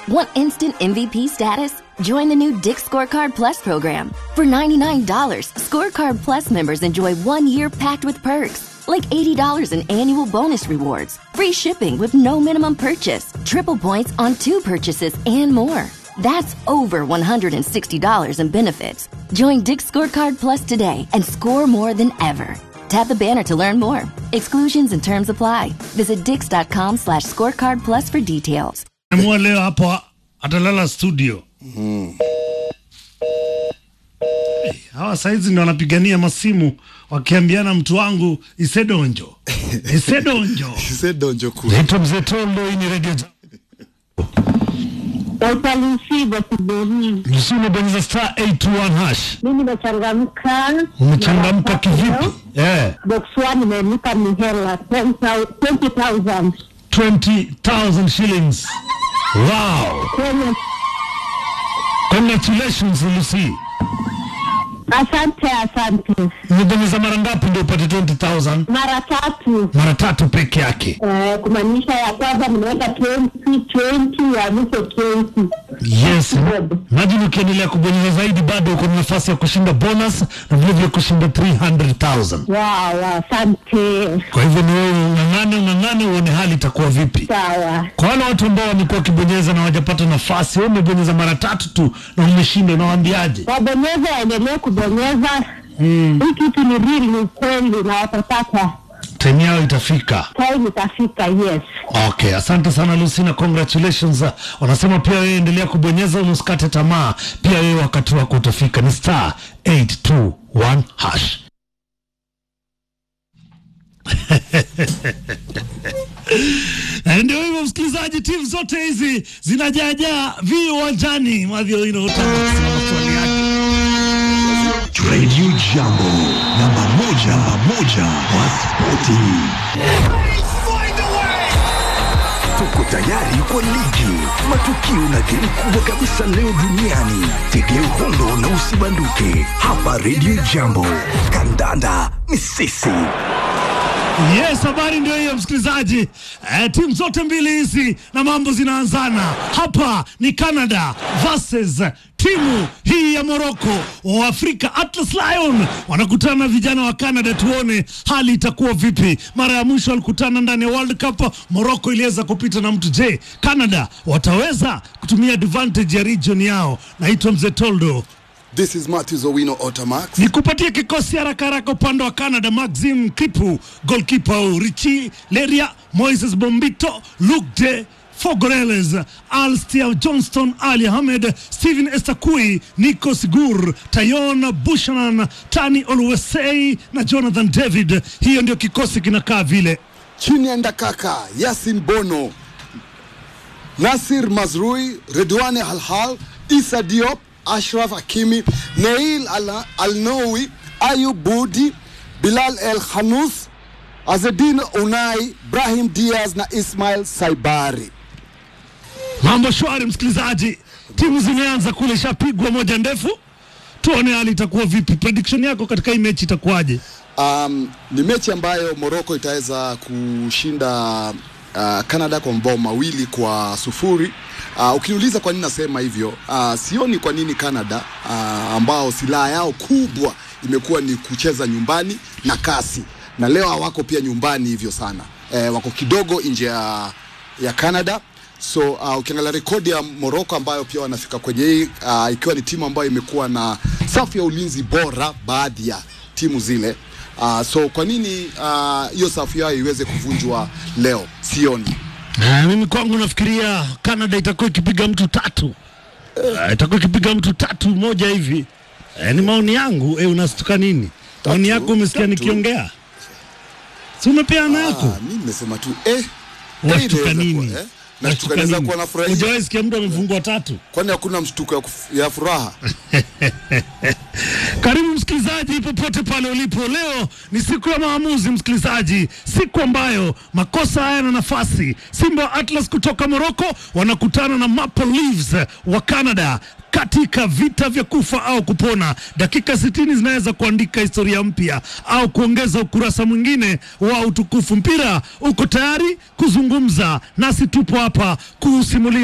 Want instant MVP status? Join the new Dick Scorecard Plus program. For $99, Scorecard Plus members enjoy one year packed with perks, like $80 in annual bonus rewards, free shipping with no minimum purchase, triple points on two purchases, and more. That's over $160 in benefits. Join Dick Scorecard Plus today and score more than ever. Tap the banner to learn more. Exclusions and terms apply. Visit dix.com slash scorecard plus for details. Amua leo hapo atalala studio. Hey, hawa saizi ndo wanapigania masimu wakiambiana mtu wangu isedonjo isedonjo Sedonjo kuu. naitwa mzee Tondo, hii ni redio Utalisiba kiboni. Msi umebonyeza star 821 hash. Mimi nimechangamka. Umechangamka kivipi? Eh, Box one imenipa ni hela 20,000 20,000 shillings. Wow. kwenye. Congratulations Lucy. Asante, asante. Umebonyeza mara ngapi ndio upate 20,000? Mara tatu Mara tatu peke yake. eh, kumaanisha ya kwanza nimeweka 20 20 ya mwisho 20. Yes. Imagine ukiendelea kubonyeza zaidi bado uko na nafasi ya kushinda bonus na vile vile kushinda 300,000. Wow, asante. Kwa hivyo ni wewe ung'ang'ane ung'ang'ane uone hali itakuwa vipi. Sawa. Kwa wale watu ambao wamekuwa wakibonyeza na hawajapata nafasi, wewe umebonyeza mara tatu tu na umeshinda, unawaambiaje? Wabonyeza waendelee kubonyeza. Hii kitu ni real, ni ukweli na watapata. Time yao itafika. Time itafika, yes. Okay, asante sana Lucy na congratulations. Uh, Wanasema pia wewe endelea kubonyeza, usikate tamaa. Pia wewe wakati wako utafika. Ni star 821 hash. Eh, Ndio hivyo msikilizaji, timu zote hizi zinajaajaa vi uwanjani mwadhio ino maswali yake Radio Jambo, namba moja, namba moja wa spoti. Tuko tayari kwa ligi, matukio na game kubwa kabisa leo duniani. Tegea uhondo na usibanduke hapa Radio Jambo. Kandanda ni sisi. Yes, habari ndio hiyo msikilizaji. Eh, timu zote mbili hizi na mambo zinaanzana hapa. Ni Canada versus timu hii ya Morocco. Waafrika Atlas Lion wanakutana na vijana wa Canada, tuone hali itakuwa vipi. Mara ya mwisho walikutana ndani ya World Cup, Morocco iliweza kupita na mtu. Je, Canada wataweza kutumia advantage ya region yao? Naitwa Mzee Toldo. This is Matthews Owino Otamax. Nikupatie kikosi haraka haraka upande wa Canada: Maxim Kipu goalkeeper, Richi Leria, Moises Bombito, Luke de Fogoreles, Alstia Johnston, Ali Ahmed, Steven Estakui, Nico Sigur, Tayon Bushanan, Tani Oluwesei na Jonathan David. Hiyo ndio kikosi kinakaa vile. Chini ya Ndakaka, Yasin Bono, Nasir Mazrui, Redwane Halhal, Isa Diop, Ashraf Hakimi, Neil Al- Alnowi, Ayub Budi, Bilal El Khanous, Azedin Unai, Brahim Diaz na Ismail Saibari. Mambo shwari, msikilizaji, timu zimeanza kule, ishapigwa moja ndefu. Tuone hali itakuwa vipi. Prediction yako katika hii mechi itakuwaje? Um, ni mechi ambayo Morocco itaweza kushinda uh, Canada kwa mabao mawili kwa sufuri. Uh, ukiniuliza kwa nini nasema hivyo, uh, sioni kwa nini Canada uh, ambao silaha yao kubwa imekuwa ni kucheza nyumbani na kasi, na leo hawako pia nyumbani hivyo sana eh, wako kidogo nje ya, ya Canada so uh, ukiangalia rekodi ya Morocco ambayo pia wanafika kwenye hii uh, ikiwa ni timu ambayo imekuwa na safu ya ulinzi bora baadhi ya timu zile uh, so kwa nini ah, hiyo uh, safu yao iweze kuvunjwa leo sioni Ah, mimi kwangu nafikiria Canada itakuwa ikipiga mtu tatu uh, itakuwa ikipiga mtu tatu moja hivi eh, ni maoni yangu eh, unastuka nini? Maoni yako umesikia tatu. nikiongea, si umepeana yako? ah, mi nimesema tu eh, eh, Unashtuka inaweza nini? kuwa, eh? Nashtuka naweza kuwa nafurahia Hujawahi sikia mtu amefungwa tatu? kwani hakuna mshtuko ya, kuf- ya furaha Karibu msikilizaji, popote pale ulipo. Leo ni siku ya maamuzi, msikilizaji, siku ambayo makosa hayana nafasi. Simba wa Atlas kutoka Morocco wanakutana na Maple Leafs wa Canada katika vita vya kufa au kupona. Dakika 60 zinaweza kuandika historia mpya au kuongeza ukurasa mwingine wa utukufu. Mpira uko tayari kuzungumza nasi, tupo hapa kuusimulia